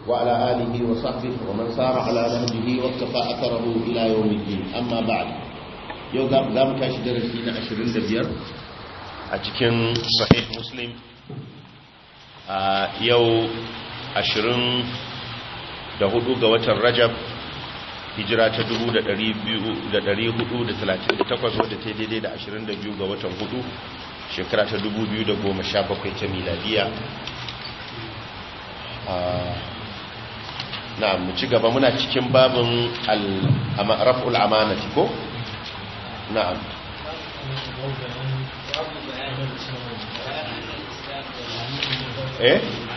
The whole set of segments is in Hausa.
وعلى آله وصحبه ومن سار على نهجه واقتفى أثره إلى يوم الدين أما بعد yau za mu tashi darasi na 25 a cikin sahih muslim a yau 24 ga watan rajab hijira ta 438 wadda ta daidai da 22 ga watan hudu shekara ta 2017 ta miladiya na mu ci gaba muna cikin babin raf'ul amanati ko na'am eh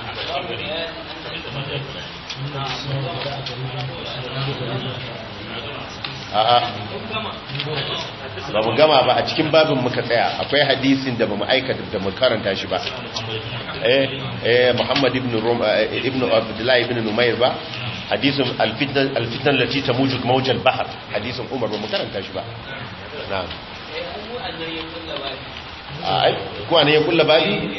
a'a ba mu gama ba a cikin babin muka tsaya akwai hadisin da ba mu aikata da mu karanta shi ba eh eh Muhammad ibn Rum ibn Abdullah ibn Numayr ba hadisin al-fitna al-fitna allati tamuju mawj al-bahr hadisin Umar ba mu karanta shi ba na'am ai ko ne ya kulla babi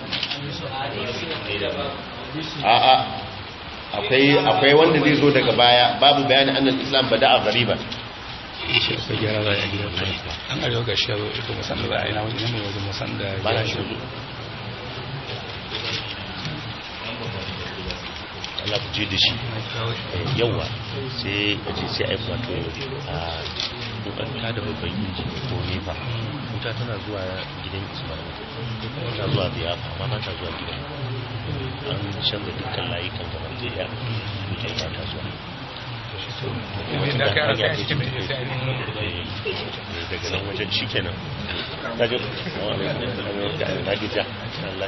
a'a akwai akwai wanda zai zo daga baya babu bayani annal islam bada'a ghariban shi akwai gyara za a gidan mai an arewa ga shi yaro ita musan da za a yi na wani yanayi wajen musan da ba na ya shi Allah ku je da shi yawa sai a ce sai a yi wato a dukkan ta da babban inji ko nefa wuta tana zuwa gidan ismail tana zuwa biyafa amma ba ta zuwa gidan an canza dukkan layukan gaban zai wutar ba ta zuwa da aka yi rasa a cikin da sai ainihin daga nan wajen shi kenan daga nagija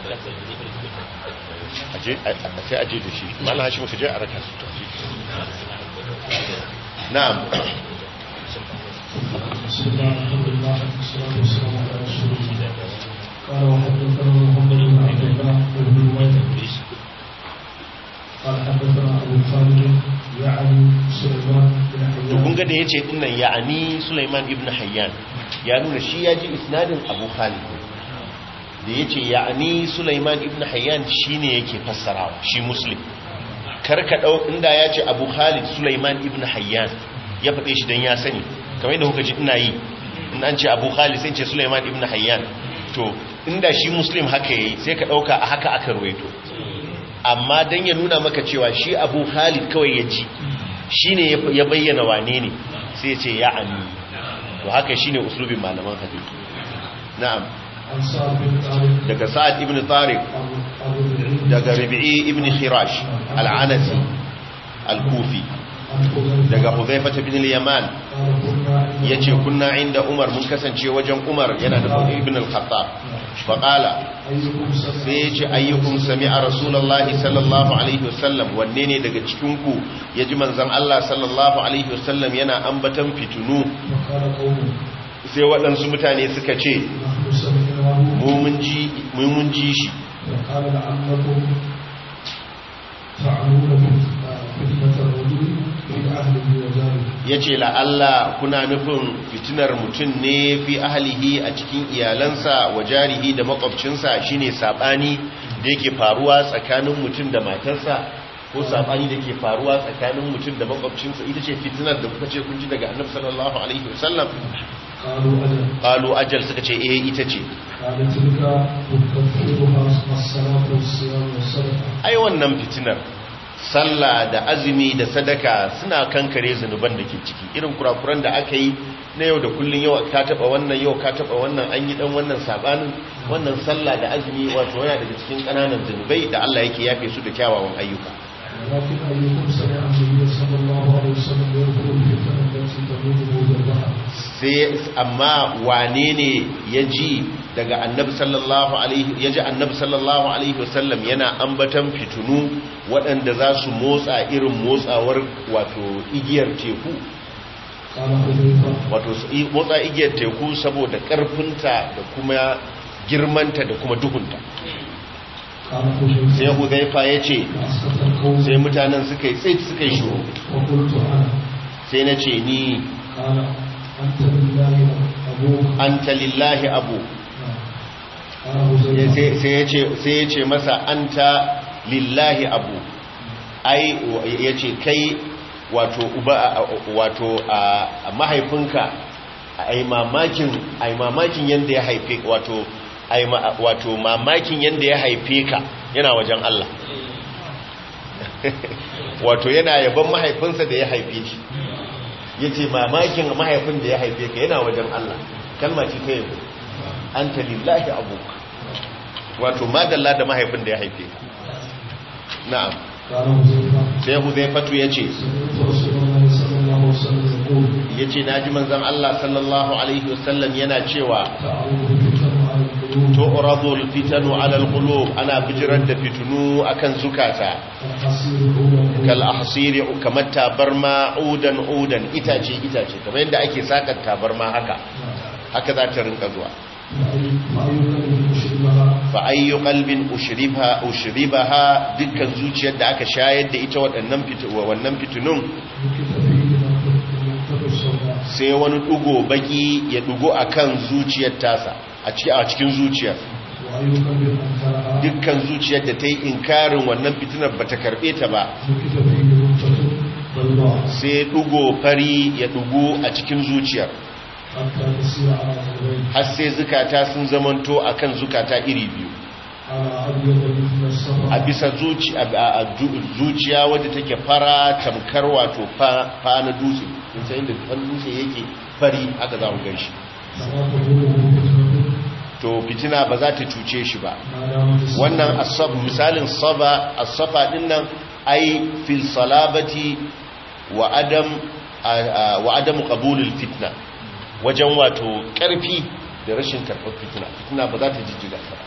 sai aje da shi mana hashi muka je a raka su na'am بسم الله الحمد لله والصلاة والسلام على رسول الله قال وحدثنا محمد بن عبد الله بن نمير قال حدثنا أبو خالد يعني سليمان بن to kun حيان ga da yace dinnan ya'ani Sulaiman ibn Hayyan ya nuna shi ya ji isnadin Abu Khalid da yace ya'ani Sulaiman ibn Hayyan shine yake fassarawa shi Muslim kar ka dau inda yace Abu Khalid Sulaiman ibn Hayyan ya fade shi dan ya sani kamar yadda kuka ji ina yi in an ce Abu Khalid sai ce Sulaiman ibn Hayyan to inda shi Muslim haka yayi sai ka dauka a haka aka ruwaito amma dan ya nuna maka cewa shi Abu Khalid kawai ya ji shi ne ya bayyana wane ne sai ce ya ami to haka shi ne uslubin malaman hadisi na'am عن سعد بن طارق daga sa'ad ibn tariq أبو أبو العلم daga rabi'i ibn khirash al-anasi al-kufi عن حذيفة daga hudhayfa ibn al-yaman قال كنا عند yace kunna inda umar mun kasance wajen umar yana da ibn al-khattab fa qala أيكم سمع sai yace ayyukum sami'a rasulullahi sallallahu alaihi wasallam wanne ne daga cikin ku yaji manzon Allah sallallahu alaihi wasallam yana ambatan fitunu وقال قوم sai waɗansu mutane suka ce نحن سمعناه mu mun ji mu mun ji shi وقال لعلكم تعنون فتنة الرجل في أهله وجاره yace la Allah kuna nufin fitinar mutum ne fi ahlihi a cikin iyalansa wa jarihi da makwabcinsa shine sabani da yake faruwa tsakanin mutum da matarsa ko sabani da ke faruwa tsakanin mutum da makwabcinsa ita ce fitinar da kuka ce kun ji daga annabi sallallahu alaihi wasallam قالوا أجل qalu ajal suka ce eh ita ce قال تلك تكفرها الصلاة والصيام والصدقة ai wannan fitinar sallah da azumi da sadaka suna kankare zunuban da ke ciki irin kurakuran da aka yi na yau da kullun yau ka taba wannan yau ka taba wannan an yi dan wannan sabanin wannan sallah da azumi wato yana daga cikin kananan zunubai da Allah yake yafe su da kyawawan ayyuka ولكن أيكم سمع النبي صلى الله عليه وسلم يذكر الفتنة التي تموت موت البحر sai amma wane ne ya ji daga annabi sallallahu alaihi ya ji annabi sallallahu alaihi wasallam yana ambatan fitunu waɗanda za su motsa irin motsawar wato igiyar teku قال حذيفة wato su i- motsa igiyar teku saboda ƙarfinta da kuma girmanta da kuma duhunta قال حذيفة sai huzaifa ya ce فأسقط القوم sai mutanen suka yi tsit suka yi shuru وقلت أنا sai na ce ni قال أنت بالله أبوك anta lillahi abu قال حذيفة sai ya ce masa anta lillahi abu ai yace kai wato uba wato a mahaifinka ai mamakin ai mamakin yanda ya haife wato ai wato mamakin yanda ya haife ka yana wajen Allah wato yana yaban mahaifinsa da ya haife shi yace mamakin mahaifin da ya haife ka yana wajen Allah kalma ce ta yabo anta lillahi abuka wato madalla da mahaifin da ya haife ka na'am قال حذيفة sai huzaifatu ya ce سمعت رسول الله صلى الله عليه وسلم يقول ya ce na ji manzan Allah sallallahu Alaihi wasallam yana cewa تعود الفتن على القلوب tu'radul fitanu alal qulub ana bijirar da fitunu akan zukata الحصير الأولى kal ahsiri kamar tabarma udan udan itace itace kamar yadda ake sakar tabarma haka haka za ta rinka zuwa فأي كلمة أشربها fa ayyu qalbin ushriba ushribaha dukkan zuciyar da aka shayar da ita waɗannan fitu wannan fitunun مكث فيه منطق السوداء sai wani dugo baki ya dugo akan zuciyar tasa a ci- a cikin zuciyar وأي قلب أنكرها dukkan zuciyar da ta yi inkarin wannan fitinar ba ta karɓe ta ba مكث فيه منطق بيضاء sai ɗugo fari ya ɗugo a cikin zuciyar حتى تسير على قلبين har sai zukata sun zamanto a kan zukata iri biyu على أبيض مثل الصفا a bisa zuci- a- a- a ju- zuciya wadda take fara tamkar wato fa fa na dutse in sai inda fan dutse yake fari haka za mu gan shi فلا تضره فتنة to fitina ba za ta cuce shi ba ما دامت الصفا wannan asab misalin saba asafa din nan ai fil salabati wa adam a- a- wa adamu qabulul fitna wajen wato karfi da rashin karɓar fitina fitina ba za ta jijjiga ta ba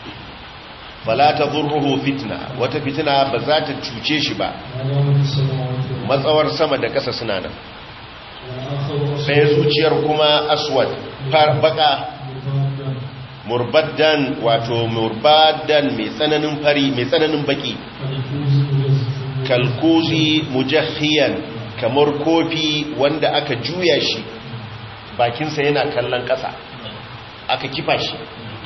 fala tadurruhu fitna wata fitina ba za ta cuce shi ba ما دامت السماوات والأرض matsawar sama da ƙasa suna nan والآخر sai zuciyar kuma aswad far baka مبادا murbaddan wato murbaddan mai tsananin fari mai tsananin baki كالكوز مجزف kalkuzi mujahhiyan kamar kofi wanda aka juya shi bakinsa yana kallon ƙasa aka kifa shi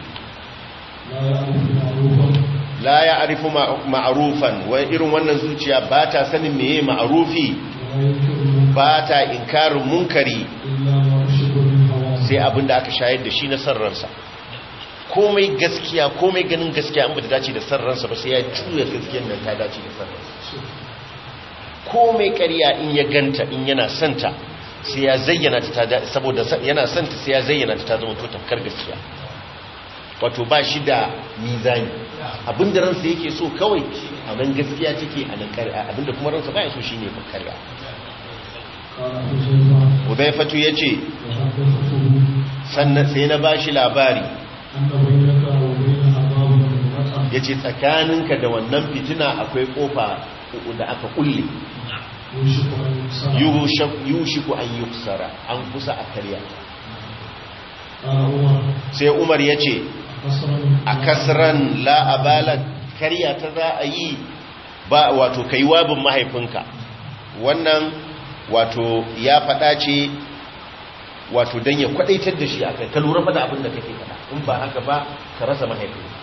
لا يعرف معروفا la ya arifu ma'arufan wani irin wannan zuciya ba ta sanin meye ma'arufi ولا ينكر المنكر ba ta inkarin munkari إلا ما أشرب من هواه sai abin da aka shayar da shi na sarransa komai gaskiya komai ganin gaskiya an ba ta dace da sarransa ba sai ya juya gaskiyar nan ta dace da sarransa komai ƙarya in ya ganta in yana santa sai ya zayyana ta ta saboda sa- yana santa sai ya zayyana ta ta zama to tamkar gaskiya wato ba shi da mizani abinda ransa yake so kawai a nan gaskiya take a nan ƙarya abinda kuma ransa ba ya so shine ba ƙarya قال حذيفة Hudaifatu yace وحدثته sannan sai na bashi labari أن بينك وبينها باب مغلقا yace tsakaninka da wannan fitina akwai kofa da aka kulle يوشك أن يكسر Yushak- yushiku an yuksara an kusa a karya قال عمر sai Umar yace قصرا a kasran la'abalan karya ta za a yi ba wato kai wabin mahaifinka wannan wato ya faɗa ce wato don ya kwadaitar da shi a kai ka lura faɗa abin da kake faɗa in ba haka ba ka rasa mahaifinka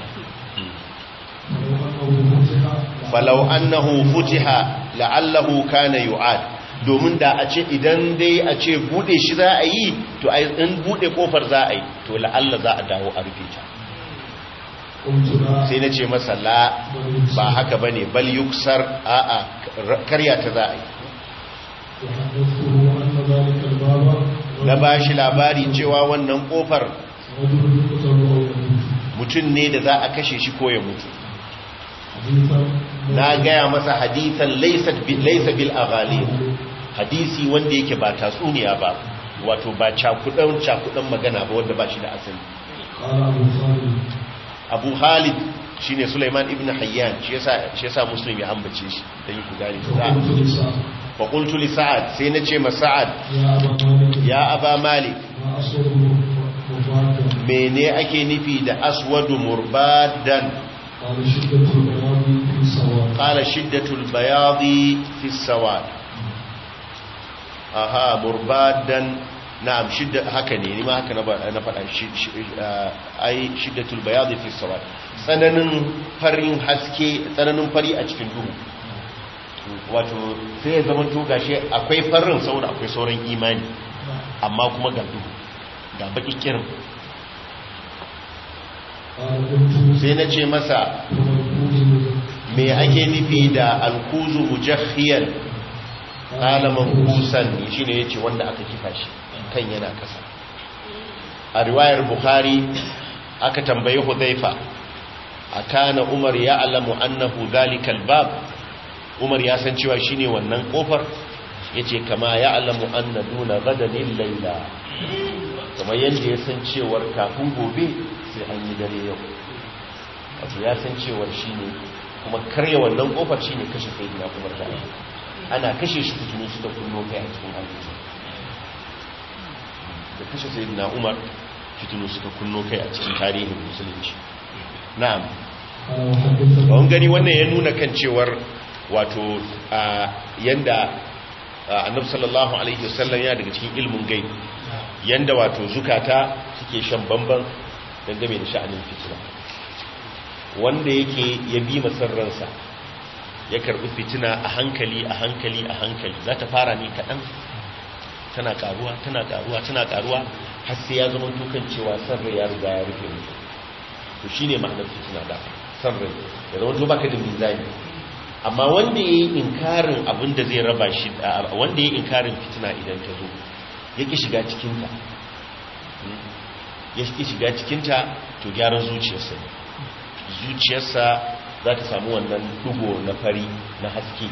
ولو أنه فتح falau annahu futiha la'allahu kana yu'ad domin da a ce idan dai a ce bude shi za a yi to ai in bude kofar za a yi to la'alla za a dawo a rufe ta قلت لا sai na ce masa la ba haka bane bal yuksar a'a karya ta za a yi وحدثته أن ذلك الباب na ba shi labari cewa wannan kofar رجل يقتل أو يموت mutum ne da za a kashe shi ko ya mutu حديثا na gaya masa hadithan laisa bil aghali hadisi wanda yake ba tatsuniya ba wato ba cakudan cakudan magana ba wanda ba shi da asali قال أبو خالد abu halid shine Sulaiman ibn Hayyan shi yasa shi yasa muslim ya ambace shi dan ku gane فقلت لسعد fa qultu li sa'ad sai nace ma sa'ad يا أبا مالك ya aba malik ما أصوب مفادا mene ake nufi da aswadu murbadan قال شدة البياض في سواء qala shiddatul bayadi fi sawad aha murbadan na'am shidda haka ne ni ma haka na ba- na faɗa shi shi- ah, ai shiddatul bayadi fi sawad tsananin farin haske tsananin fari a cikin duhu wato sai ya zama to gashi akwai farin saboda akwai sauran imani amma kuma ga duhu ga baki kirin قال قلت sai na ce masa me ake nufi da alkuzu mujahhiyan alaman kusan shi ne ya ce wanda aka kifa shi kan yana kasa a riwayar bukhari aka tambayi hudhaifa a kana umar ya alamu annahu zalikal bab umar ya san cewa shine wannan kofar ya ce kama ya alamu anna duna gadanin laila kamar yadda ya san cewar kafin gobe sai an yi dare yau wato ya san cewar shi ne kuma karya wannan kofar shi ne kashe sai gina umar da ana kashe shi fitinu suka kunno kai a cikin arziki da kashe sai gina umar fitinu suka kunno kai a cikin tarihin musulunci na'am قال وحدثني bawon gani wannan ya nuna kan cewar wato a yanda a, annabi sallallahu alaihi wasallam ya daga cikin ilmin gai yanda wato zukata suke shan bamban dangane da sha'anin fitina wanda yake ya bi masarransa ya karbi fitina a hankali a hankali a hankali za ta fara ne kaɗan tana karuwa tana karuwa tana karuwa har sai ya zama tukan cewa sarrai ya riga ya rufe mutu to shine ma'anar fitina da sarrai ya zama to baka da mizani amma wanda ya yi inkarin abin da zai raba shi a- wanda ya yi inkarin fitina idan ta zo ya ki shiga cikinta ya ki shiga cikinta to gyaran zuciyarsa ne zuciyarsa za ta samu wannan dugo na fari na haske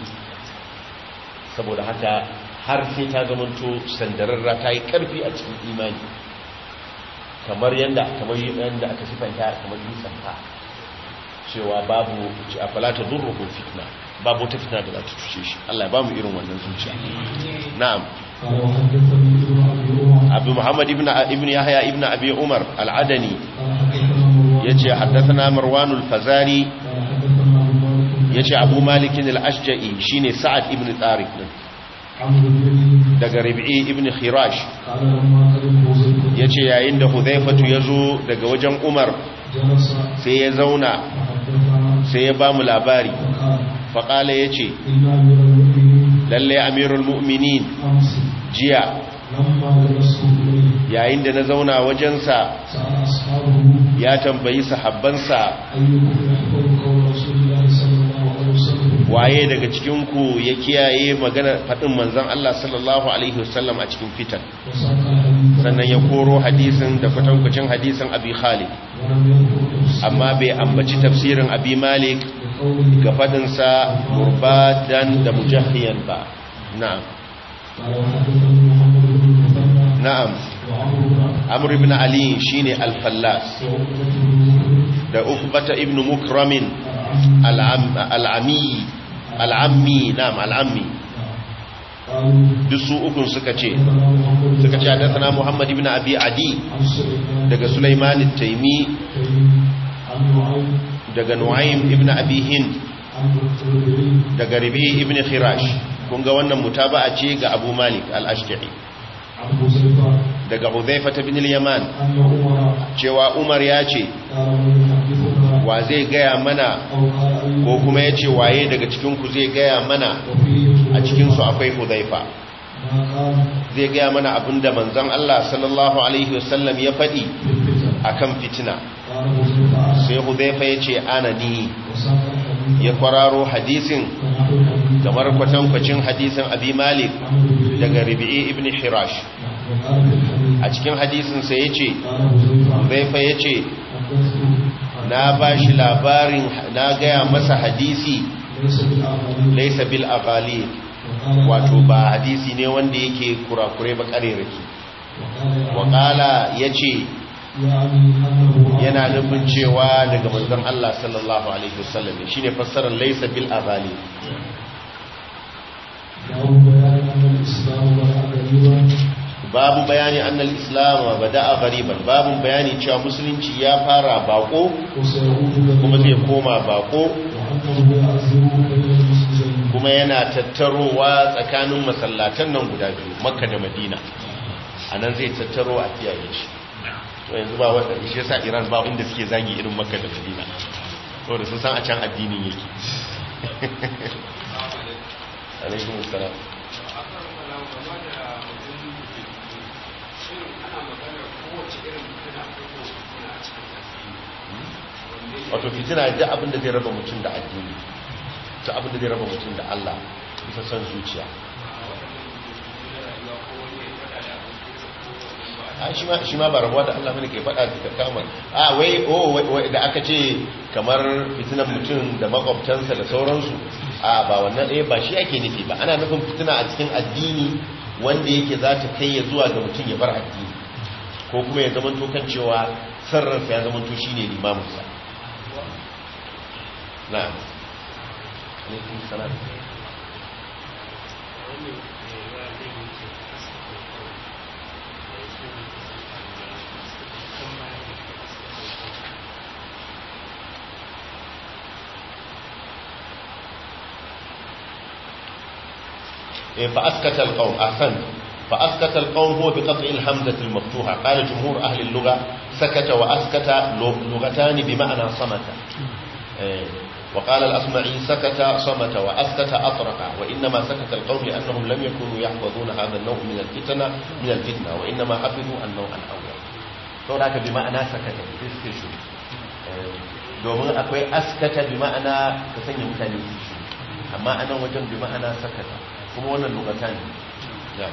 saboda haka har sai ta zamanto sandararra ta yi karfi a cikin imani kamar yadda kamar yadda aka sifanta kamar dutsen ha cewa babu a falata durruhu fitna babu wata fitna da za ta cuce shi Allah ya ba mu irin wannan zuciya na'am قال وحدثني ابن ابي عمر abu muhammad ibn ibn yahya ibn abi umar al-adani قال حدثنا مروان yace haddathana marwan al-fazari قال حدثنا ابو مالك yace abu malik al-ashja'i shine sa'ad ibn tariq din عمرو بن daga rabi'i ibn khirash قال لما قدم حذيفه yace yayin da hudhaifatu yazo daga wajen umar جلس sai ya zauna فحدثنا sai ya ba mu labari فقال faƙala ya ce إن أمير المؤمنين lalle amirul mu'minin أمس jiya لما جلست إليه yayin da na zauna wajensa سأل أصحابه ya tambayi sahabbansa أيكم يحفظ قول رسول الله صلى الله عليه وسلم waye daga cikinku ya kiyaye magana faɗin manzon Allah sallallahu alaihi wasallam a cikin fitan وساق الحديث sannan ya koro hadisin da kwatankwacin hadisin abi khalid ولم يذكر تفسير amma bai ambaci tafsirin abi malik لقوله ga faɗinsa murbadan da mujahiyan ba na'am قال وحدثني محمد بن المثنى na'am وعمرو بن amr ibn ali shine al-fallas وعقبة بن مسلم da ukbata ibn mukramin العم al'am- al'ami al'ammi na'am al'ammi قالوا duk su ukun suka ce حدثنا محمد suka ce hadathana muhammad ibn abi adi عن سليمان daga sulaiman at-taymi عن نعيم daga nu'aym ibn abi hind عن الربيعي daga rabi ibn khirash kun ga wannan mutaba'a ce ga abu malik al-ashja'i عن حذيفة daga hudhayfa ibn al-yaman أن عمر cewa umar ya ce قال من يحدثنا wa zai gaya mana أو قال أيكم ko kuma ya ce waye daga cikinku zai gaya mana وفيه a cikinsu akwai hudhayfa ما قال zai gaya mana abinda manzon Allah sallallahu alaihi wasallam ya faɗi في الفتن akan fitina قال حذيفة sai hudhaifa ya ce ana ni وساق الحديث ya kwararo hadisin فنحو الحديث kamar kwatankwacin hadisin abi malik عن الربيعي daga rabi'i ibn hirash وقال في الحديث a cikin hadisin sai ya ce قال حذيفة hudhaifa ya ce حدثت na ba shi labarin na gaya masa hadisi ليس بالأعمال laisa bil aghali وقال wato ba hadisi ne wanda yake kurakure ba karerake وقال waƙala ya ce يعني أنه yana nufin cewa daga manzon Allah sallallahu alaihi wasallam ne shine fassarar laysa bil aghali له بيان أن الإسلام بدأ غريبا babu bayani annal islam bada'a ghariban babu bayani cewa musulunci ya fara bako وسيعود kuma zai غريبا koma bako وأنه يعذب بين المسلمين kuma yana tattarowa tsakanin masallatan nan guda biyu makka da madina a nan zai tattaro a kiyaye shi to yanzu ba wanda shi yasa iran ba inda suke zagi irin makka da madina saboda sun san a can addinin yake alaikum salam wato fitina da abin da zai raba mutum da addini ta abin da zai raba mutum da Allah bisa son zuciya a shi ma shi ma ba rabuwa da Allah bane ke faɗa da kama a wai oh wai da aka ce kamar fitinan mutum da makwabtansa da sauransu a ba wannan eh ba shi ake nufi ba ana nufin fitina a cikin addini wanda yake za ta kai ya zuwa ga mutum ya bar addini ko kuma ya zama to kan cewa sarrafa ya zama to shine limaminsa na'am alaikum salam فأسكت القوم أحسن فأسكت القوم هو بقطع الهمزة المفتوحة قال جمهور أهل اللغة سكت وأسكت لغتان بمعنى صمت وقال الأصمعي سكت صمت وأسكت أطرق وإنما سكت القوم لأنهم لم يكونوا يحفظون هذا النوع من الفتنة من الفتنة وإنما حفظوا النوع الأول فهناك بمعنى سكت في domin akwai askata bi ma'ana ka sanya mutane su shi amma anan wajen bi ma'ana sakata kuma wannan lugata ne ya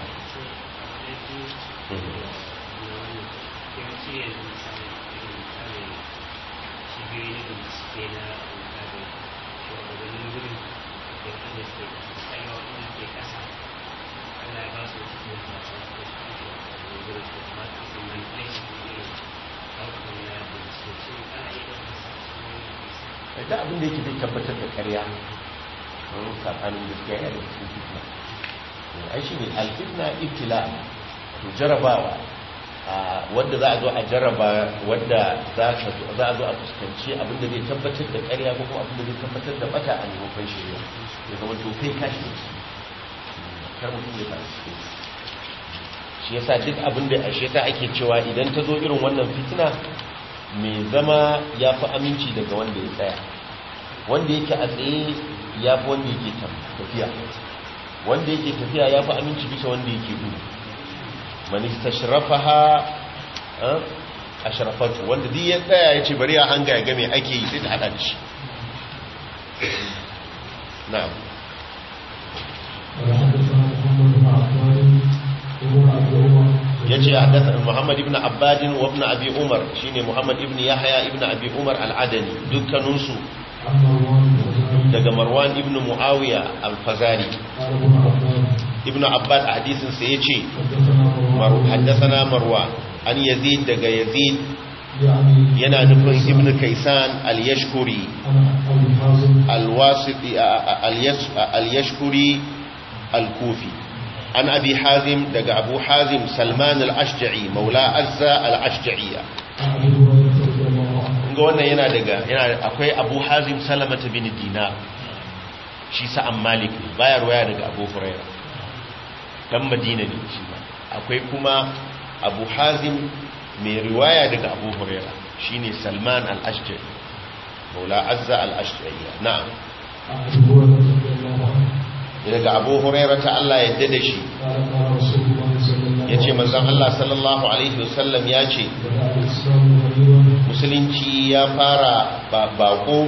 da abin da yake zai tabbatar da karya wani saɓanin gaskiya yana da cikin fitna ai shi ne alfitna ibtila to jarabawa wadda za a zo a jaraba wadda za a zo a fuskanci abinda zai tabbatar da karya ko kuma abinda zai tabbatar da bata a maimakon shirya ya zama to kai kashi ne kar mutum ya tashi cikin shi yasa duk abinda a shi yasa ake cewa idan ta zo irin wannan fitina mai zama ya fi aminci daga wanda ya tsaya wanda yake a tsaye ya fi wanda yake tafiya wanda yake tafiya ya fi aminci bisa wanda yake gudu manista shirafaha a sharafatu wanda duk ya tsaya ya ce bari ya hanga ya game ake yi sai ta hada da shi na'am ya ce haddasa muhammad ibn abbadin wa ibn abi umar shine muhammad ibn yahya ibn abi umar al'adani dukkaninsu daga marwan ibn muawiya al-fazari ibn abbad a hadisinsa ya ce haddasa marwa an yazid daga yazid yana nufin ibn kaisan al-yashkuri al-yashkuri al-kufi an abi hazim daga abu hazim salman al-ashja'i maula azza al-ashja'iyya ga wannan yana daga yana akwai abu hazim salamata bin dinar shi sa'an malik baya ruwaya daga abu huraira dan madina ne shi ma akwai kuma abu hazim mai riwaya daga abu huraira shine salman al-ashja'i maula azza al-ashja'iyya na'am daga abu huraira ta Allah yadda da shi ya ce manzan Allah sallallahu Alaihi wasallam ya ce musulunci ya fara bako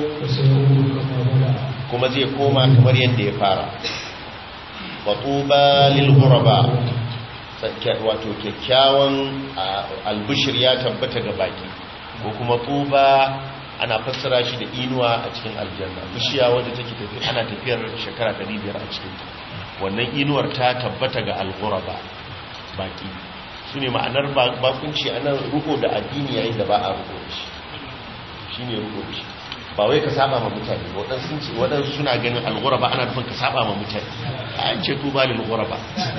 kuma zai koma kamar yadda ya fara watuba lilguraba wato kyakkyawan albushir ya tabbata ga baki ko kuma tuba ana fassara shi da inuwa a cikin aljanna bishiya wadda take tafi ana tafiyar shekara 500 a cikin wannan inuwar ta tabbata ga alghuraba baki su ne ma'anar bakunci a nan ruko da addini yayin da ba a ruko da shi shi ne ruko da shi ba wai ka saba ma mutane waɗansu suna ganin alghuraba ana nufin ka saba ma mutane a an ce tuba lil ghuraba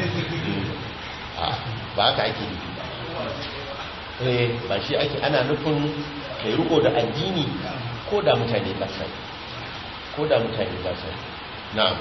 ba haka ake nufi ba ba shi ake ana nufin kai riko da addini ko da mutane ba sai ko da mutane ba sai na'am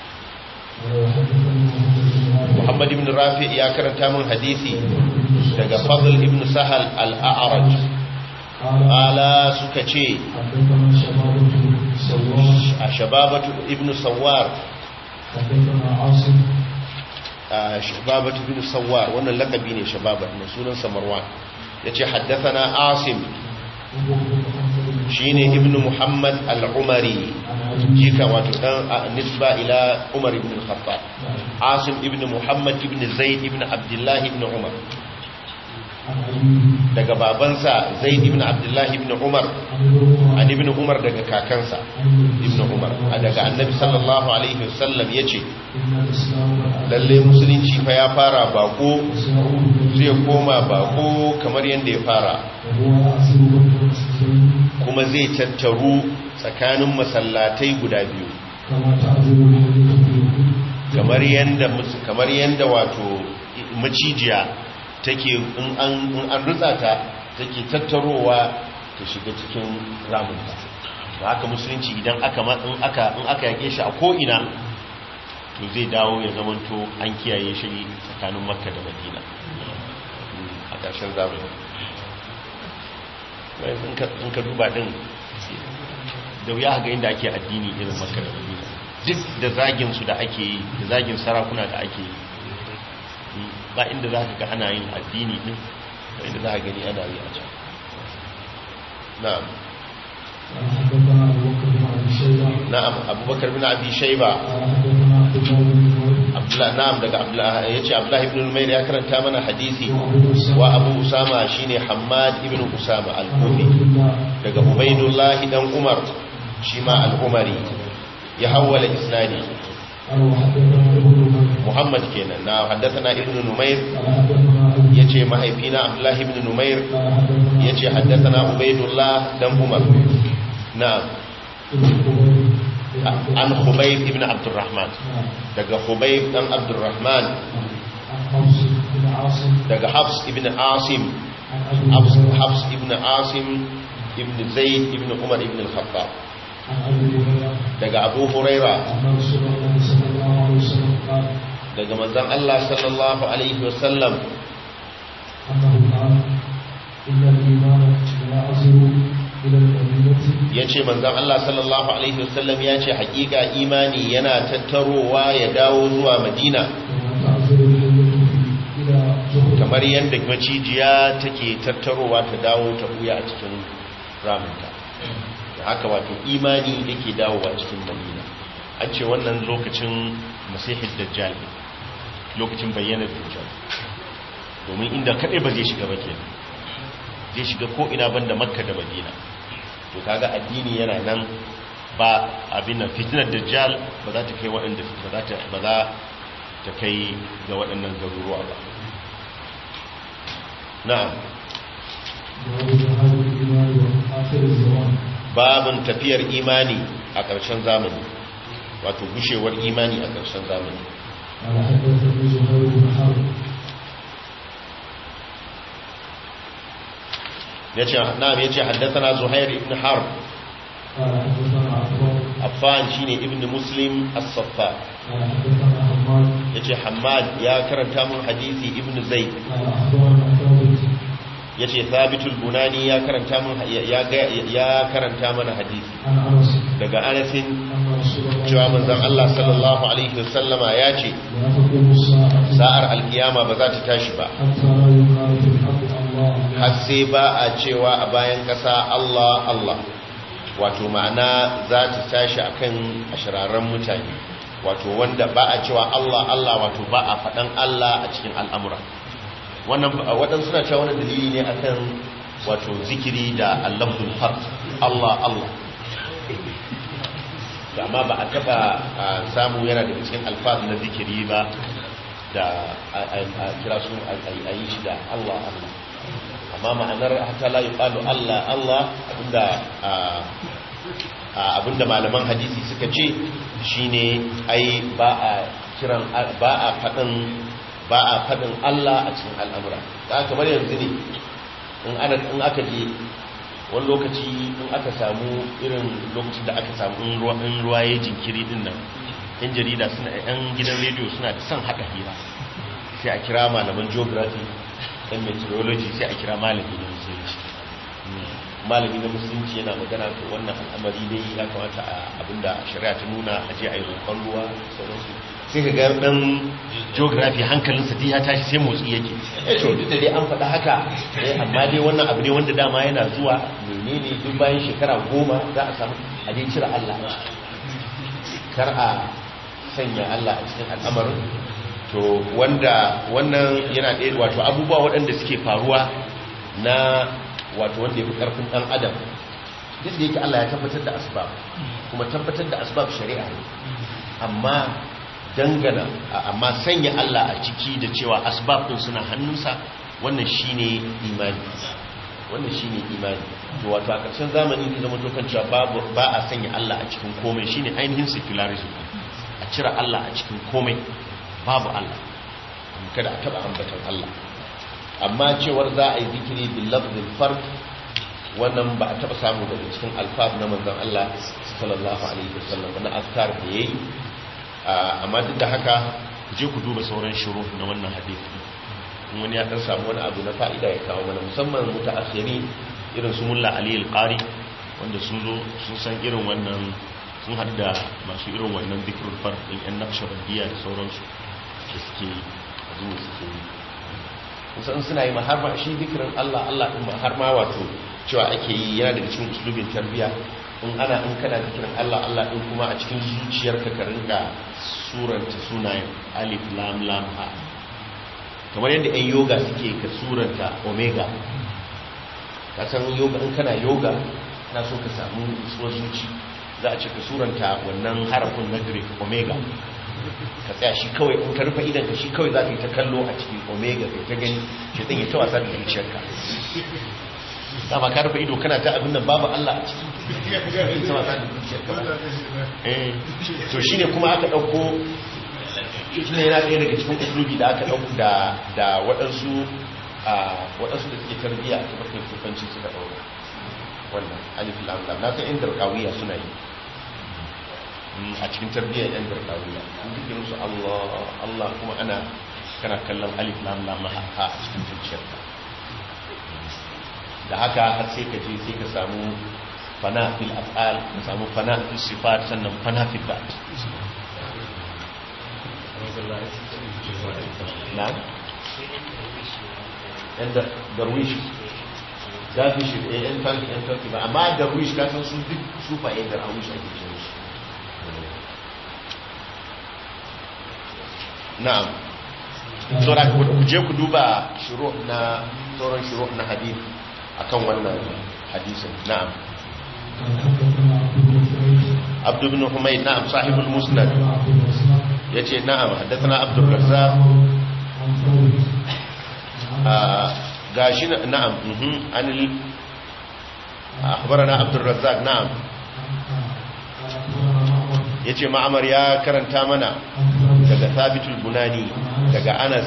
Muhammad ibn Rafi ya karanta min hadisi daga Fadl ibn Sahal al-A'raj ala suka ce a shababatu ibn Sawar حدثنا عاصم a shababatu bin sawar wannan lakabi ne shababat ne sunan samarwan yace haddathana asim وهو ابن محمد بن shine ibnu muhammad al-umari عن أبي jika wato dan a, nisba ila umar ibn al-khattab asim ibnu muhammad ibn zaid ibn abdullah ibn umar عن أبيه daga babansa zaid ibn abdullah ibn umar عن ابن عمر an ibn umar daga kakansa ibn umar a daga annabi sallallahu alaihi wasallam yace إن الإسلام قد lalle musulunci fa ya fara bako سيعود zai koma bako kamar yadda ya fara وهو يعزل بين المسجدين kuma zai tattaru tsakanin masallatai guda biyu كما تعزل الحديث في الحدود kamar yanda mus- kamar yanda wato macijiya take in an in an rutsa ta take tattarowa ta shiga cikin ramunta ba haka musulunci idan aka ma- in aka in aka yake shi a ko ina to zai dawo ya zamanto an kiyaye shi tsakanin makka da madina a ƙarshen zamani wai in ka in ka duba din da wuya ga inda ake addini irin makka da madina duk da zagin su da ake yi da zagin sarakuna da ake yi ba inda za ka ga ana yin addini din ba inda za ka gani ana yi a can na'am قال حدثنا أبو بكر بن أبي شيبة na'am abubakar bin abi shayba قال حدثنا عبد الله بن نمير abdullah na'am daga abdullah yace abdullah ibn numayr ya karanta mana hadisi وأبو أسامة wa abu usama shine hammad ibn usama عن al-kufi عبد الله daga ubaidullah dan umar shi ma al-umari ya hawwala isnadi قال وحدثنا ابن نمير muhammad kenan na haddathana ibn numayr قال حدثنا أبي yace mahaifina abdullah ibn numayr قال حدثنا yace haddathana ubaidullah dan umar na'am ابن خبيب بن عبد an الله. khubayb ibn abdurrahman نعم. daga khubayb dan abdurrahman عن حفص بن عاصم daga hafs ibn asim عن أبي hafs هريرة hafs ibn asim ibn zaid ibn umar ibn al-khattab عن أبي هريرة daga abu huraira أن رسول الله صلى الله عليه وسلم قال daga manzon Allah sallallahu alaihi wasallam أنه قال إن الإيمان يعزل إلى المدينة yace manzon Allah sallallahu alaihi wasallam yace hakika imani yana tattarowa ya dawo zuwa Madina كما تعزل الحية إلى جهر kamar yadda macijiya take tattarowa ta dawo ta buya a cikin ramunta da haka wato imani yake dawowa cikin Madina an ce wannan lokacin masihid dajjal ne lokacin bayyanar dajjal domin inda kadai ba zai shiga ba kenan zai shiga ko ina banda makka da madina to kaga addini yana nan ba abin nan fitnar dajjal ba za ta kai waɗanda ba za ta ba za ta kai ga waɗannan garuruwa ba na'am باب ذهاب الإيمان وآخر الزمان babin tafiyar imani a ƙarshen zamani wato gushewar imani a ƙarshen zamani قال حدثني زهير بن حرب yace na'am yace haddathana zuhair ibn harb قال حدثنا عفان affan shine ibn muslim as-saffar قال حدثنا حماد yace hammad ya karanta mun hadisi ibn zaid قال أخبرنا ثابت yace thabitul bunani ya karanta mun ya ga- ya karanta mana hadisi عن أنس daga anasin أن رسول الله cewa manzon Allah sallallahu alaihi wasallama ya ce لا تقوم الساعة sa'ar alkiyama ba za ta tashi ba حتى لا يقال في الحق الله har sai ba a cewa a bayan ƙasa Allah Allah wato ma'ana za ta tashi akan ashirarren mutane wato wanda ba a cewa Allah Allah wato ba a faɗan Allah a cikin al'amura wannan waɗansu suna cewa wani dalili ne akan wato zikiri da allahul fard Allah Allah da amma ba a taɓa a, samu yana da cikin alfaz na zikiri ba da a a- a kira su a a yi shi da Allah Allah amma ma'anar hatta la yuqalu Allah Allah abinda a a abinda malaman hadisi suka ce shine ai ba a kiran ba a fadin ba a fadin Allah a cikin al'amura da kamar yanzu ne in ana in aka je wani lokaci in aka samu irin lokacin da aka samu in ruwa in ruwa ya jinkiri din nan yan jarida suna yan gidan rediyo suna da son haka hira sai a kira malaman geography yan meteorology sai a kira malami na musulunci malami na musulunci yana magana to wannan al'amari dai ya kamata a abinda shari'a ta nuna a je a yi roƙon ruwa sauransu sai ka ga dan geography hankalinsa dai ya tashi sai motsi yake eh to duk da dai an faɗa haka eh amma dai wannan abu ne wanda dama yana zuwa menene duk bayan shekara goma za a samu a dai cire Allah kar a sanya Allah a cikin al'amarin to wanda wannan yana ɗaya wato abubuwa waɗanda suke faruwa na wato wanda ya fi ƙarfin ɗan adam duk da yake Allah ya tabbatar da asbab kuma tabbatar da asbab shari'a ne amma dangana amma sanya Allah a ciki da cewa asbab ɗin suna hannunsa wannan shine imani wannan shine imani to wato a ƙarshen zamani ne zama tokan cewa babu ba a sanya Allah a cikin komai shine ainihin secularism a cire Allah a cikin komai babu Allah kada a taba ambatan Allah amma cewar za a yi zikiri bil lafzil fard wannan ba a taba samu daga cikin alfaz na manzon Allah sallallahu alaihi wasallam na azkar da yayi amma duk da haka je ku duba sauran shuru na wannan hadisi wani ya dan samu wani abu na fa'ida ya kawo mana musamman mutaakhiri irin su mulla ali al-qari wanda sun zo sun san irin wannan sun haɗu da masu irin wannan zikrul fard din yan naqshbandiyya da sauransu da suke zuwa suke yi kusan suna yi har ma shi zikirin Allah Allah din ma har ma wato cewa ake yi yana daga cikin uslubin tarbiya in ana in kana zikirin Allah Allah din kuma a cikin zuciyarka ka rinka suranta sunayen alif lam lam ha kamar yadda ɗan yoga suke ka suranta omega ka san yoga in kana yoga na so ka samu isuwar zuci za a ce ka suranta wannan harafin na greek omega ka tsaya shi kawai in ka rufe idan ka shi kawai za ka yi ta kallo a cikin omega kai ta gani shi ɗin ya ta wasa da zuciyarka dama ka rufe ido kana ta abin nan babu Allah a ciki ta wasa da zuciyarka ba eh to shine kuma aka ɗauko shi ne yana ɗaya daga cikin usulubi da aka ɗauko da da waɗansu a waɗansu da suke tarbiyya a tabbacin sufanci suka ɗauka wannan alif lam lam na san inda kawiya suna yi a cikin tarbiyyar yan gargawiya an zikirin su Allah Allah kuma ana kana kallon alif lam lam ha a cikin zuciyarka da haka har sai ka je sai ka samu fana fil af'al ka samu fana fil sifat sannan fana fil bat na'am yan darwish gafi shi yan tanki yan tanki ba amma darwish ka san su duk sufa yan darwish ake ce su na'am saura ku je ku duba shuru na sauran shuru na hadith akan wannan hadisin na'am abdu ibn humayd na'am sahibul musnad yace na'am haddathana abdur razzaq gashi na'am mhm anil akhbarana abdur razzaq na'am yace ma'amar ya karanta mana daga sabitul bunani daga anas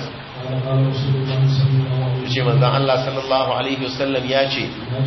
yace manzon Allah sallallahu alaihi wasallam yace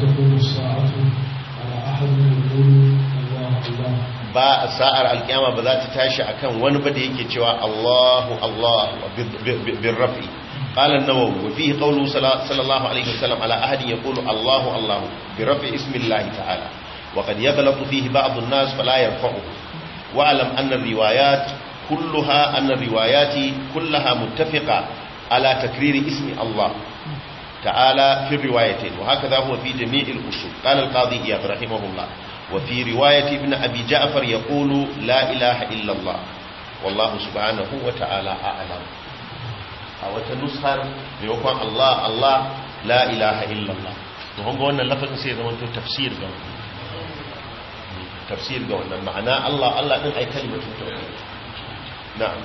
ba sa'ar alkiyama ba za ta tashi akan wani ba da yake cewa Allahu Allah bin rafi قال النووي وفيه قوله صلى الله عليه وسلم على أحد يقول الله الله برفع اسم الله تعالى وقد يغلط فيه بعض الناس فلا يرفعه واعلم أن الروايات كلها أن الروايات كلها متفقة على تكرير اسم الله تعالى في الروايتين وهكذا هو في جميع الأصول قال القاضي إياد رحمه الله وفي رواية ابن أبي جعفر يقول لا إله إلا الله والله سبحانه وتعالى أعلم أو تنسخر بيوكوان الله الله لا إله إلا الله وهم قولنا اللفظ سيدا وانتو تفسير قولنا tafsir ga wannan ma'ana Allah Allah din ai kalimatun tauhid na'am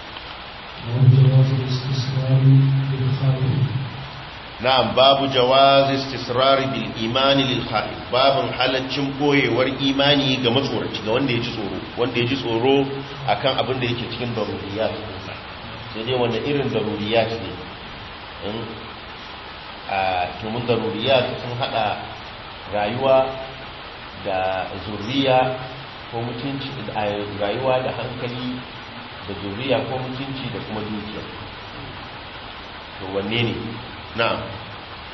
na'am babu jawaz istisrar bil iman lil khaif babun halaccin boyewar imani ga matsoraci ga wanda ya ji tsoro wanda ya ji tsoro akan abin da yake cikin daruriyat sai dai wanda irin daruriyat ne in a tumun daruriyat sun hada rayuwa da zuriya ko mutunci da rayuwa da hankali da zuriya ko mutunci da kuma dukiya to wanne ne na'am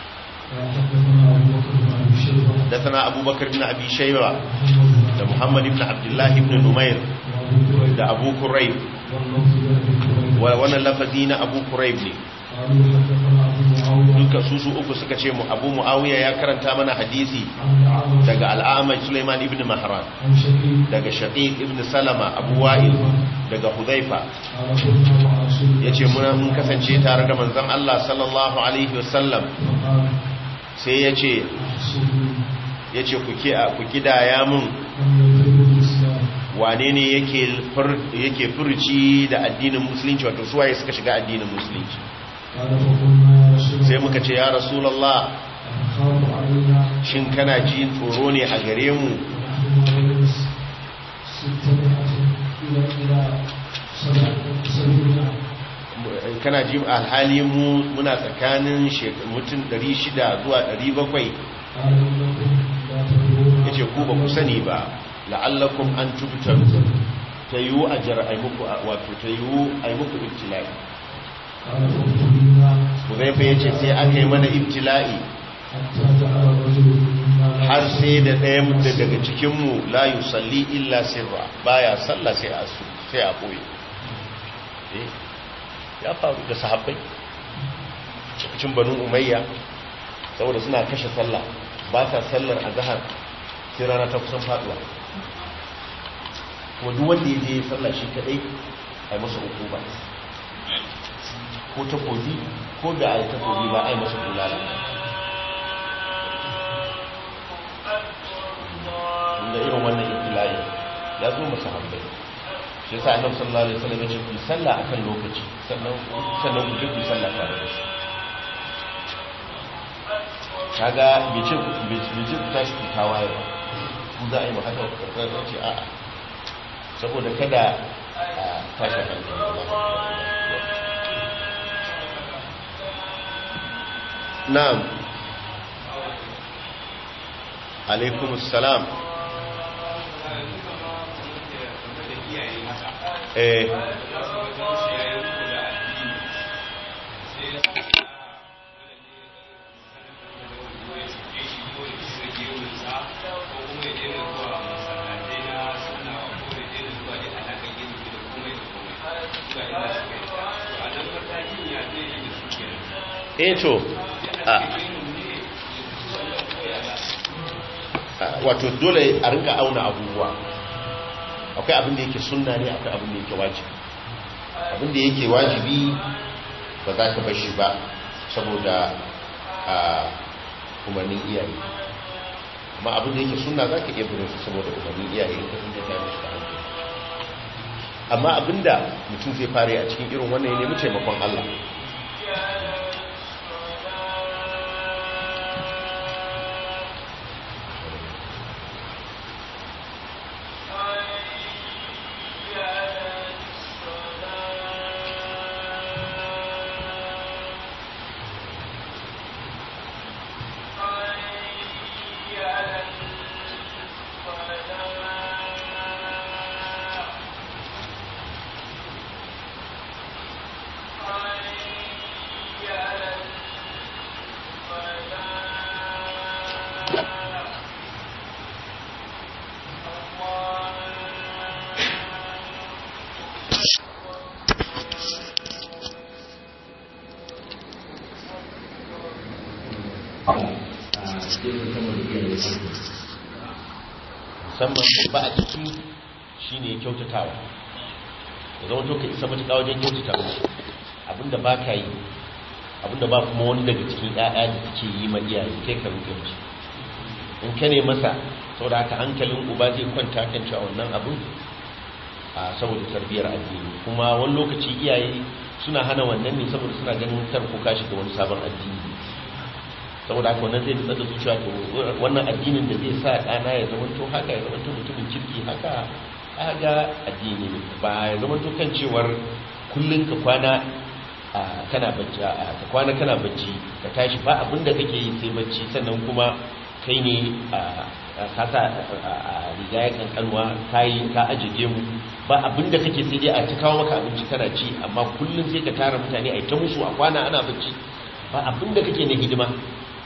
حدثنا أبو بكر بن أبي شيبة حدثنا أبو بكر بن أبي شيبة محمد da Muhammad ibn Abdullah ibn Numair وأبو كريب da Abu Kurayb واللفظ لأبي كريب wa wannan lafazi na Abu Kurayb ne قالوا حدثنا أبو معاوية duka su su uku suka ce mu Abu Muawiya ya karanta mana hadisi عن الأعمش daga Al-A'maj Sulaiman ibn Mahran عن شقيق daga Shaqiq ibn Salama Abu Wa'il daga Hudhaifa قال كنا مع رسول الله yace muna mun kasance tare da manzon Allah sallallahu alaihi wasallam فقال sai yace أحسبوا yace ku ki ku kidaya mun أن يدخلوا الإسلام wane ne yake fur- yake furci da addinin musulunci wato suwaye suka shiga addinin musulunci قال فقلنا يا رسول sai الله muka ce ya rasulullah أتخاف علينا shin kana jin tsoro ne a gare mu ونحن ما بين ستمائة إلى إلى سبع- سبعمائة kana jin alhali mu muna tsakanin shek- mutum 600 zuwa 700 قال إنكم لا تدرون yace ku ba ku sani ba la'allakum an tubtaru ta yiwu a jar'ai muku wato ta yiwu a yi muku ibtila'i قال فابتلينا Huzaifa ya ce sai aka yi mana ibtila'i حتى جعل الرجل منا لا har sai da ɗaya da daga cikinmu la yusalli illa sirra baya sallah sai a su sai a ɓoye Eh, ya faru da sahabbai cikin banu umayya saboda suna kashe sallah ba sa sallar a zahar sai rana ta kusan faduwa kuma duk wanda ya je ya sallah shi kadai a yi masa uku ba ko takobi ko da a yi takobi ba a yi masa bulala da irin wannan ibtila'i ya zo masa hambai shi yasa annabi sallallahu alaihi wasallam ya ce ku sallah akan lokaci sannan sannan ku je ku sallah tare da shi kaga bai ce bai ce ku tashi ku tawaye ba ku za a yi haka ku karɓar ce a'a saboda kada a tashi hankali na'am alaikumus salam eh eh to a wato dole a rinka auna abubuwa akwai abin da yake sunna ne akwai abin da yake wajibi abin da yake wajibi ba za ka bashi ba saboda a umarnin iyaye amma abin da yake sunna za ka iya birin su saboda umarnin iyaye in ka tunta ta mishi da hankali amma abin da mutum zai fara a cikin irin wannan ya nemi taimakon Allah musamman babba a ciki shine kyautatawa da zama to ka isa matuƙa wajen kyautata musu abinda ba ka yi abinda ba kuma wani daga cikin ƴaƴa da suke yi ma iyaye kai ka rufe musu in ka ne masa saboda haka hankalin uba zai kwanta kan cewa wannan abin a saboda tarbiyyar addini kuma wani lokaci iyaye suna hana wannan ne saboda suna ganin kar ko kashi da wani sabon addini saboda haka wannan zai nutsa da zuciya to wannan addinin da zai sa ɗana ya zama to haka ya zama to mutumin kirki haka aga addini ne ba ya zama to kan cewar kullun ka kwana kana bacci ka kwana kana bacci ka tashi ba abin da kake yi sai bacci sannan kuma kai ne ka sa riga ya kankanwa kayi ka ajiye mu ba abin da kake sai dai a ta kawo maka abinci kana ci amma kullun sai ka tara mutane a ta musu a kwana ana bacci ba abin da kake na hidima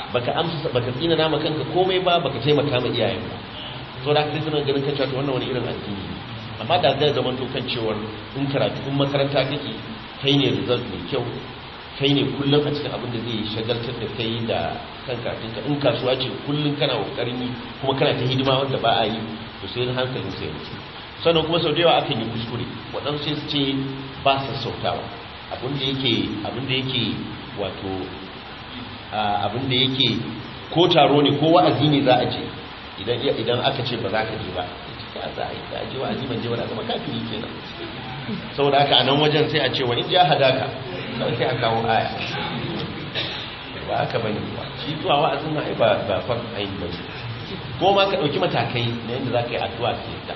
baka amsa baka tsina nama kanka komai ba baka taimaka ma iyayen ba so da kai suna ganin kanta to wannan wani irin addini ne amma da zai zama to kan cewa in karatu in makaranta kake kai ne result mai kyau kai ne kullum a cikin abin da zai shagaltar da kai da kan karatunka in kasuwa ce kullum kana kokarin yi kuma kana ta hidima wanda ba a yi to sai hankalin sai ya sannan kuma sau da yawa akan yi kuskure waɗansu sai su ce ba sa sautawa abinda yake abinda yake wato abinda yake ko taro ne ko wa'azi ne za a ce idan aka ce ba za ka je ba ya za a yi da je wa'azi ban je ba da zama kafiri kenan saboda haka a nan wajen sai a ce wa in ja hadaka kawai sai a kawo aya ba haka bane ba shi zuwa wa'azin na ai ba ba far ayin ba ko ma ka dauki matakai na yadda za ka yi addu'a ke ta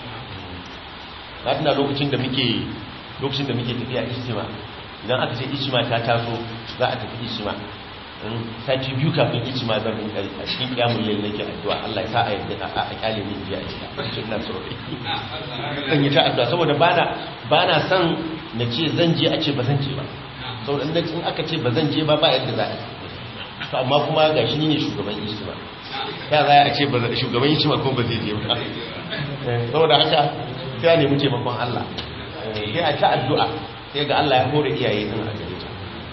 na tuna lokacin da muke lokacin da muke tafiya istima idan aka ce istima ta taso za a tafi istima sati biyu kafin istima zan rin kai a cikin kyamun lalle nake addu'a Allah ya sa a yadda a kyale min biya ita cikin na so zan yi ta addu'a saboda bana bana son na ce zan je a ce ba zan je ba saboda in aka ce ba zan je ba ba yadda za a yi to amma kuma ga shi ne shugaban istima ya za a ce shugaban istima kuma ba zai je ba saboda haka sai a nemi taimakon Allah sai a ta addu'a sai ga Allah ya hore iyaye din a gare ta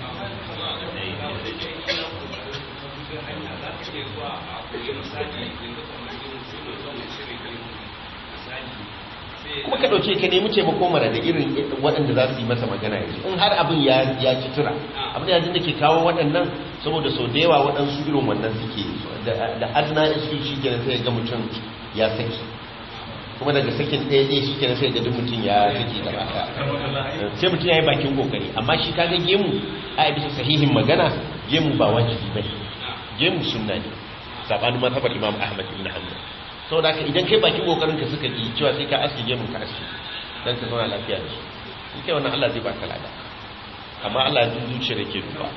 kuma ka dauke ka nemi taimako mara da irin waɗanda za su yi masa magana yanzu in har abin ya ya ci tura abin yanzu da ke kawo waɗannan saboda sau da yawa waɗansu irin wannan suke da adna isu shi kenan sai ga mutum ya saki kuma daga sakin ɗaya ɗaya shi kenan sai ga duk mutum ya saki gaba sai mutum ya yi bakin kokari amma shi kaga gemu a bisa sahihin magana gemu ba wajibi bane gemu sunna ne sabanin mazhabar imam ahmad ibn hanbal sau da idan kai bakin kokarin ka suka yi cewa sai ka aske gemun ka aske don ka zauna lafiya da su in kai wannan Allah zai baka lada amma Allah ya zuciya da ke duba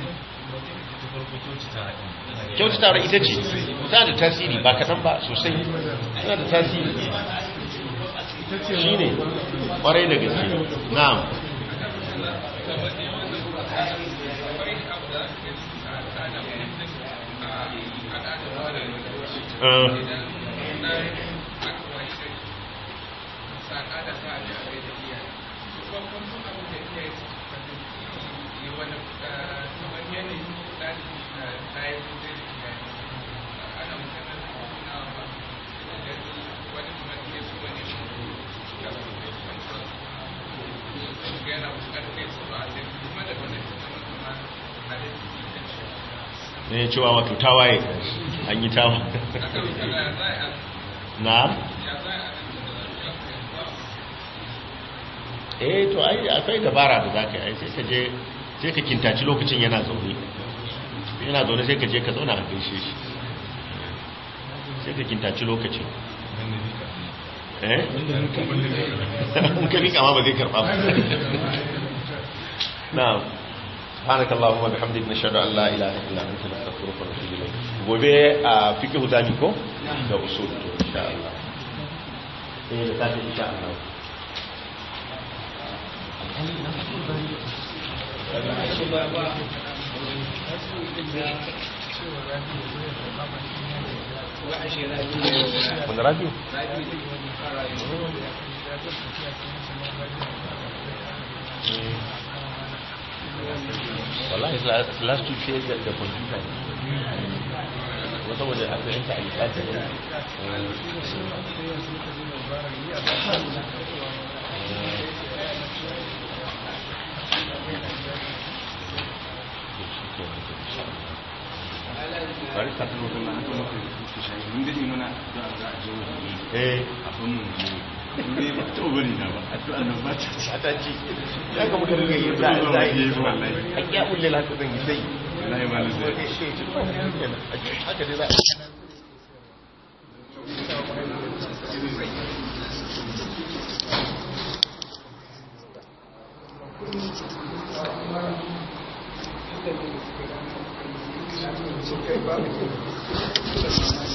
kyautatawa ita ce ta da tasiri ba kaɗan ba sosai tana da tasiri shi ne ƙwarai da gaske na'am uh. ne cewa wato tawaye an yi tawa na eh to ai akwai dabara da zaka yi sai ka je sai ka kintaci lokacin yana zaune yana zaune sai ka je ka zauna a gaishe shi sai ka kintaci lokacin eh in ka rika ma ba zai karba ba na'am سبحانك اللهم وبحمدك نشهد ان لا اله الا انت نستغفرك ونتوب اليك gobe a fiqh zami ko da usul to insha Allah eh da tafi insha Allah wanda rabiu wallahi last two shares da computer ne wata wajen aka yanka a lissafi ne bari ka tuno kuma aka maka su shayi mun dade muna addu'a za a je wani eh abin mu ne ba to bari na ba addu'a nan ba ta ci ta ci ya ga muka riga yi za a yi wallahi a kiya ulle la zan yi sai wallahi ba zai haka dai za Thank you.